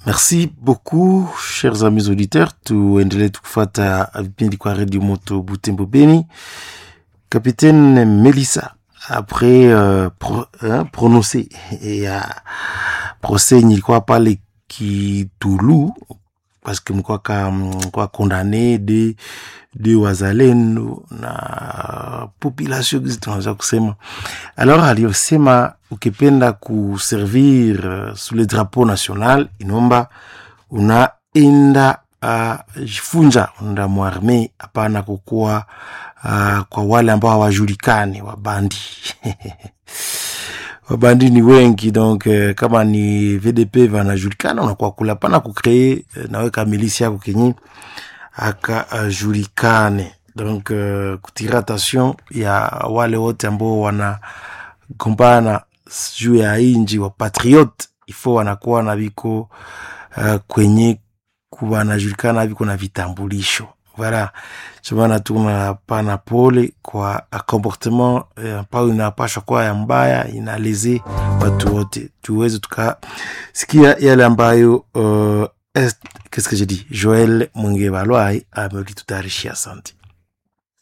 Merci beaucoup chers amis auditeurs, tuendelee tukufuata vipindi kwa redio moto Butembo Beni. Capitaine Melissa après euh, pro, hein, prononcé ya procès nilikuwa pale Kitulu parce que mlikuwa ka mlikuwa condamné de de wazalendo na population gizi tunaweza kusema. Alors aliyosema ukipenda kuservir uh, sous le drapeau national inomba unaenda uh, jifunja unaenda mwarme, hapana kukuwa uh, kwa wale ambao hawajulikani wabandi wabandi ni wengi donc uh, kama ni VDP vanajulikana unakuwa kula pana kukree uh, naweka milisi yako kenye akajulikane donc uh, kutira attention ya wale wote ambao wanagombana juu ya inji wa patriote ifo wanakuwa na viko uh, kwenye wanajulikana viko na vitambulisho voilà chomana tunapana pole kwa comportement ambayo uh, inapashwa kuwa ya mbaya inaleze watu wote tuweze tukasikia yale ambayo uh, qu'est-ce que j'ai dit Joël Mungebalwai amelitutayarishia. Asante.